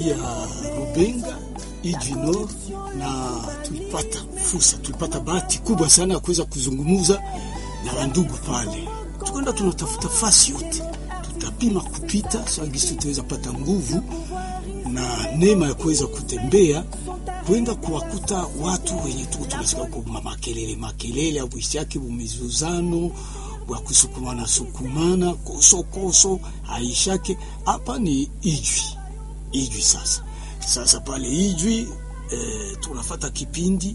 ya Rubenga Ijwi Nord, na tulipata fursa, tulipata bahati kubwa sana ya kuweza kuzungumza na wandugu pale. Tukaenda tunatafuta fasi yote, tutapima kupita sagisi, tutaweza pata nguvu na neema ya kuweza kutembea kwenda kuwakuta watu wenye tu tunasikia kwa makelele makelele au yake bumizuzano wa kusukumana sukumana koso koso haishake. Hapa ni Ijwi Ijwi sasa sasa pale Ijwi eh, tunafata kipindi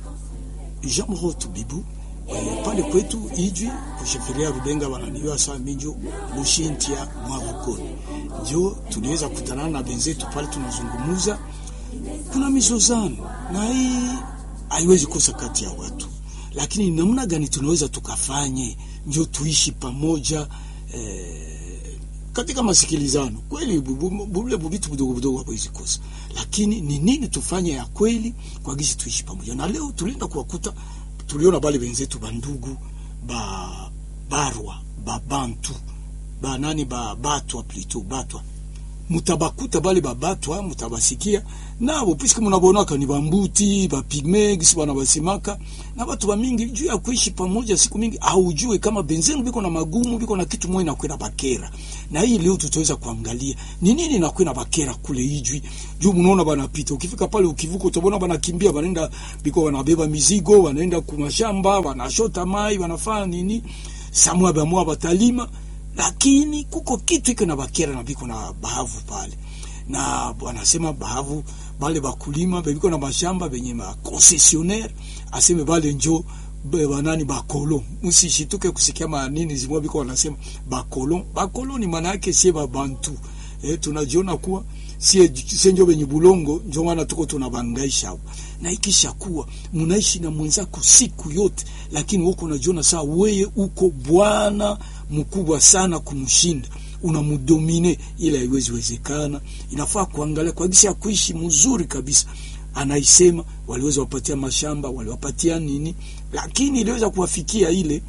Jean Mroto Bibu eh, pale kwetu Ijwi kusheferia Rubenga wananiwa saa minjo mushintia mwavukoni njo tuliweza kutana na benzetu pale, tunazungumuza. Kuna mizozano na hii haiwezi kosa kati ya watu, lakini namna gani tunaweza tukafanye njo tuishi pamoja eh, katika masikilizano kweli, bule bubitu budogo budogo hawezi kosa, lakini ni nini tufanye ya kweli kwa gisi tuishi pamoja. Na leo tulienda kuwakuta, tuliona bale benzetu bandugu ba barwa ba bantu ba nani ba batwa plito batwa mutabakuta bale babatwa mutabasikia nabo puisque munabonaka ni bambuti bapigme gisi bana basimaka na batu bamingi juu ya kuishi pamoja siku mingi haujue kama benzenu biko na magumu biko na kitu moja nakwenda bakera na hii leo tutaweza kuangalia ni nini nakwenda bakera kule Ijwi juu munaona banapita ukifika pale ukivuka utabona banakimbia banaenda biko wanabeba mizigo wanaenda kumashamba wanashota mai wanafanya nini samwa bamwa batalima lakini kuko kitu iko na bakera na biko na bahavu pale, na wanasema bahavu bale bakulima bebiko na mashamba benye ma concessionnaire aseme bale njo banani bakolo, msishituke kusikia manini zimwa biko wanasema bakolo. Bakolo ni maana yake sie babantu eh, tunajiona kuwa sie sie njo benye bulongo, njo maana tuko tunabangaisha na ikisha kuwa munaishi na mwenzako siku yote, lakini wako unajiona saa weye uko bwana mkubwa sana kumshinda, unamudomine, ila haiwezi wezekana. Inafaa kuangalia kwa jinsi ya kuishi mzuri kabisa. Anaisema waliweza wapatia mashamba, waliwapatia nini, lakini iliweza kuwafikia ile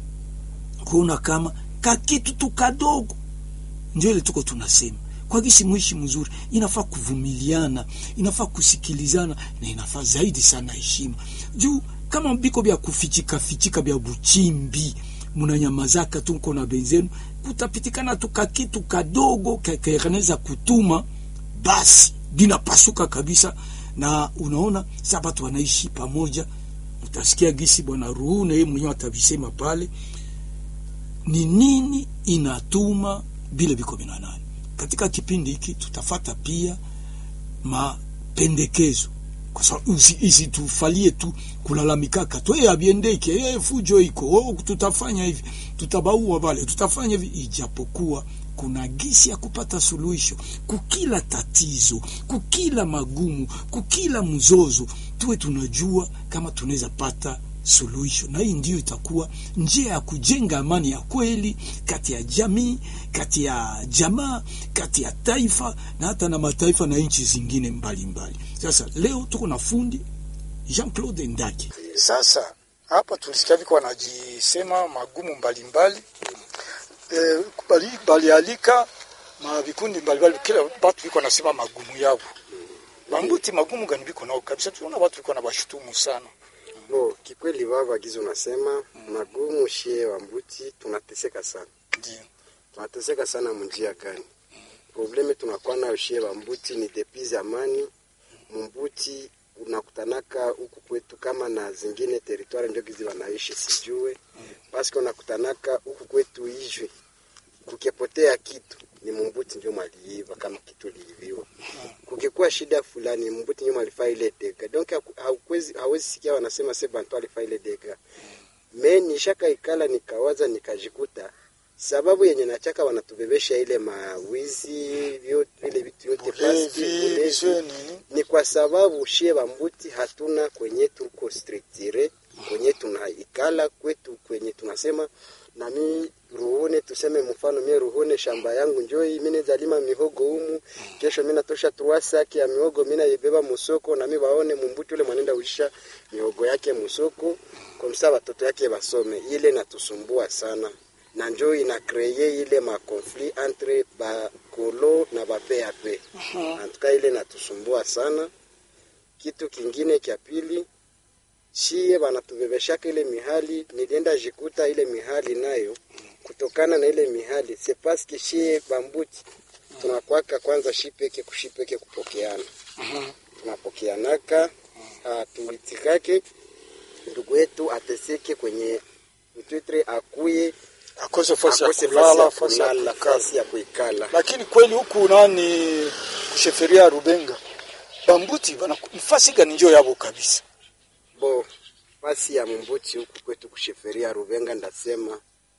kuona kama kakitu tu kadogo, ndio ile tuko tunasema kwa gisi muishi mzuri, inafaa kuvumiliana, inafaa kusikilizana na inafaa zaidi sana heshima. Juu kama biko bya kufichika fichika bya buchimbi munanyamazaka tu mko na benzenu, kutapitikana tu kakitu kadogo kakanaweza kutuma basi binapasuka kabisa. Na unaona sasa watu wanaishi pamoja, utasikia gisi bwana Ruhune yeye mwenyewe atavisema pale, ni nini inatuma bile biko binanani. Katika kipindi hiki tutafata pia mapendekezo kwa sababu isitufalie tu kulalamikaka tu hey, abiendeke hey, fujo iko oh, tutafanya hivi tutabaua vale tutafanya hivi, ijapokuwa kuna gisi ya kupata suluhisho kukila tatizo, kukila magumu, kukila mzozo, tuwe tunajua kama tunaweza pata suluhisho, na hii ndiyo itakuwa njia ya kujenga amani ya kweli kati ya jamii, kati ya jamaa, kati ya taifa na hata na mataifa na nchi zingine mbalimbali mbali. Sasa leo tuko na fundi Jean Claude Ndaki. Sasa hapa tulisikia viko wanajisema magumu mbalimbali e, bali, balialika ma vikundi mbalimbali, kila watu viko wanasema magumu yao. Bambuti magumu gani viko nao kabisa, tunaona watu viko na washutumu sana Bo, kikweli baba gizo unasema mm. magumu shie wa mbuti tunateseka sana. Ndio. Tunateseka sana munjia gani? Mm. Probleme tunakuwa nayo shie wa mbuti ni depuis zamani. Mbuti unakutanaka huku kwetu kama na zingine teritwari ndio gizi wanaishi sijue. Mm. Basi unakutanaka huku kwetu Ijwi. Kukepotea kitu ni mumbuti ndio maliiva kama kitu liiviwa. Kukikuwa shida fulani mumbuti ndio malifaa ile dega. Donc hauwezi hawezi sikia wanasema se bantu alifaa ile dega. Me nishaka ikala nikawaza nikajikuta sababu yenye nachaka wanatubebesha ile mawizi vyote vile vitu yote basi ni kwa sababu shie bambuti hatuna kwenye tuko structure kwenye tunaikala kwetu kwenye tunasema nami ruhune tuseme mfano mie ruhune shamba yangu njoi mine zalima mihogo humu kesho mina tosha tuwasaki ya mihogo mina ibeba musoko nami waone mumbuti ule mwanenda uisha mihogo yake musoko kwa msa watoto yake basome ile natusumbua sana na njo ina kreye ile makonflit entre bakolo na bapap antuka ile natusumbua sana kitu kingine kya pili shie banatubebeshaka ile mihali nilienda jikuta ile mihali nayo kutokana na ile mihali se paske shie bambuti tunakwaka kwanza shipeke kushipeke kupokeana tunapokeanaka hatuitikake ndugu yetu ateseke kwenye mtwitre akuye akose fasi ya akose kulala fasi fasi ya ya kulala kukaa fasi ya kuikala lakini kweli huku nani kusheferia ya Rubenga bambuti bana fasi gani njo yabo kabisa bo fasi ya mumbuti huku kwetu kusheferia Rubenga ndasema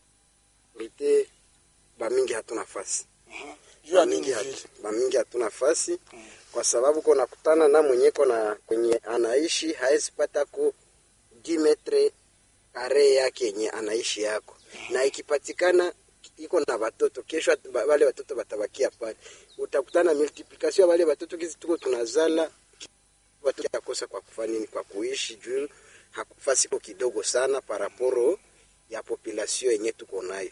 rite bamingi hatuna fasi juu ya bamingi, nini hatu, vile bamingi hatuna fasi kwa sababu ko nakutana na mwenyeko na kwenye anaishi haezi pata ku 10 metre kare yake yenye anaishi yako na ikipatikana iko na watoto kesho at- ba- wale watoto batabakia pale utakutana multiplication ya wale watoto kizi tuko tunazala watoto yakosa kwa kufanya nini kwa kuishi juu hakufasi ko kidogo sana paraporo ya population yenye tuko nayo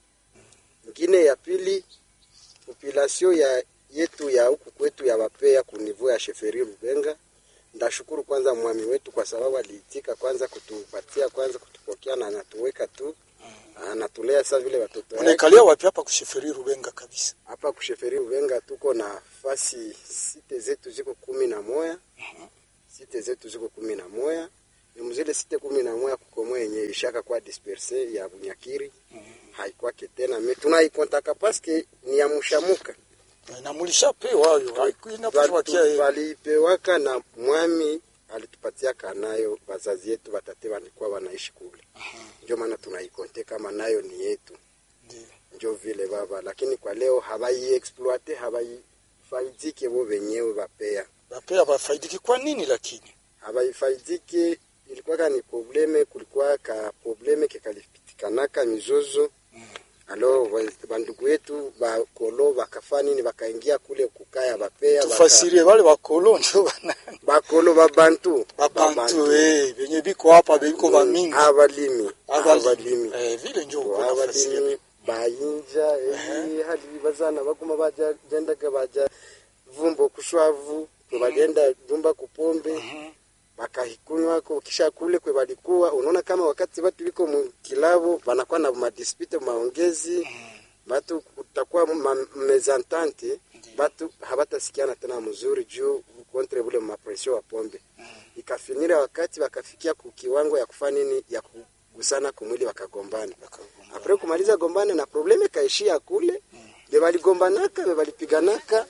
ingine ya pili population ya yetu ya huku kwetu ya wapea kunivua ya sheferi Rubenga. Ndashukuru kwanza mwami wetu kwa sababu aliitika kwanza kutupatia kwanza kutupokea na anatuweka tu anatulea sasa vile watoto yake. unaikalia wapi hapa kusheferia Rubenga kabisa Hapa kusheferi Rubenga tuko na fasi site zetu ziko kumi na moya site zetu ziko kumi na moya ni mzile site kumi na moya kukomoa yenye ishaka kwa disperse ya Bunyakiri haikwake tena me tunaikontaka paske ni ya mushamuka na mulishapewa hayo inapowakia Bali- balipewaka na mwami alitupatia kanayo wazazi yetu watate walikuwa wanaishi kule ndio maana tunaikonte kama nayo ni yetu njo vile baba lakini kwa leo habaiexploite habaifaidike bo wenyewe bapea bapea bafaidiki kwa nini lakini habaifaidike ilikuwaka ni probleme kulikuwa ka probleme kekalipitikanaka mizozo alo wa- bandugu yetu bakolo bakafa nini bakaingia kule kukaya bapea baka- tufasirie wale bakolo njo bana bakolo babantu babantu eh benye biko hapa biko bamingi abalimi Abalimi. abalimi eh vile njo uko abalimi nafasiria bayinja ebi hali bazana baguma baja jendaga baja vumbo kushwavu kwe bagenda dumba kupombe bakahikunywa ko kisha kule kwe balikuwa unaona kama wakati watu biko mu kilabo banakuwa na madispute maongezi batu kutakuwa ma- mezantante batu habatasikiana tena mzuri juu kontre bule mapresio wa pombe ikafinira wakati wakafikia ku kiwango ya kufanya nini ya kugusana kumwili wakagombana apre kumaliza gombane na probleme kaishia kule be baligombanaka be balipiganaka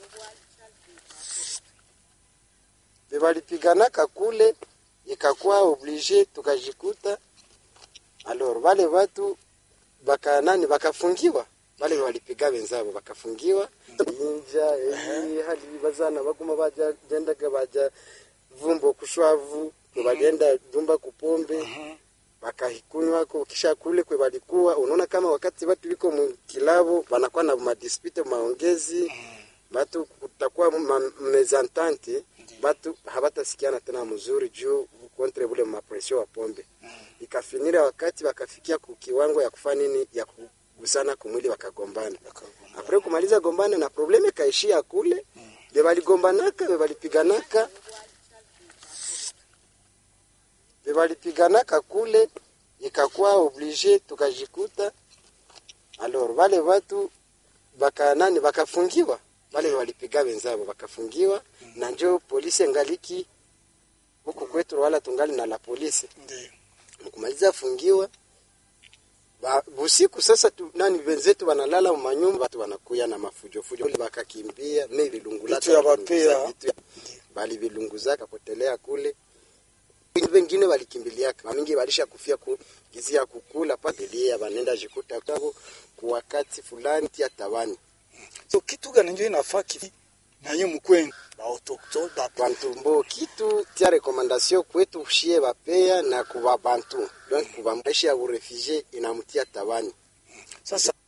be balipiganaka kule ikakuwa oblige tukajikuta alors wale watu baka nani bakafungiwa wale walipiga wenzabo bakafungiwa inja ebi hali bazana baguma baja jendaga baja vumbo kushwavu kwe bagenda dumba kupombe bakahikunywa ko kisha kule kwe balikuwa unaona kama wakati watu biko mu kilabo banakuwa na madispute maongezi batu kutakuwa ma- mezantante batu habatasikiana tena mzuri juu kontre bule mapresio wa pombe ikafinira wakati wakafikia ku kiwango ya kufanya nini ya kugusana kumwili wakagombana apre kumaliza gombana na probleme kaishia kule be baligombanaka be balipiganaka be balipiganaka kule ikakuwa oblige tukajikuta alors wale watu baka nani bakafungiwa wale walipiga wenzabo bakafungiwa na njo polisi ngaliki huku kwetu wala tungali na la polisi ndio mkumaliza fungiwa ba, busiku sasa tu, nani wenzetu wanalala manyumba watu wanakuya na mafujo fujo Kule bakakimbia me vilungulaka Vitu ya vilunguza bapea. vitu ya- bali vilunguzaka potelea kule wengine walikimbiliaka wamingi walisha kufia ku gizi ya kukula patilia banenda jikuta tabo ku wakati fulani tia tawani so kitu gani njo inafaa kifi naye mkwenu ba autochtone ba bantumbo kitu tia rekomandasio kwetu shie bapea na kuba bantu donc kuba maisha ya urefugie inamtia tawani sasa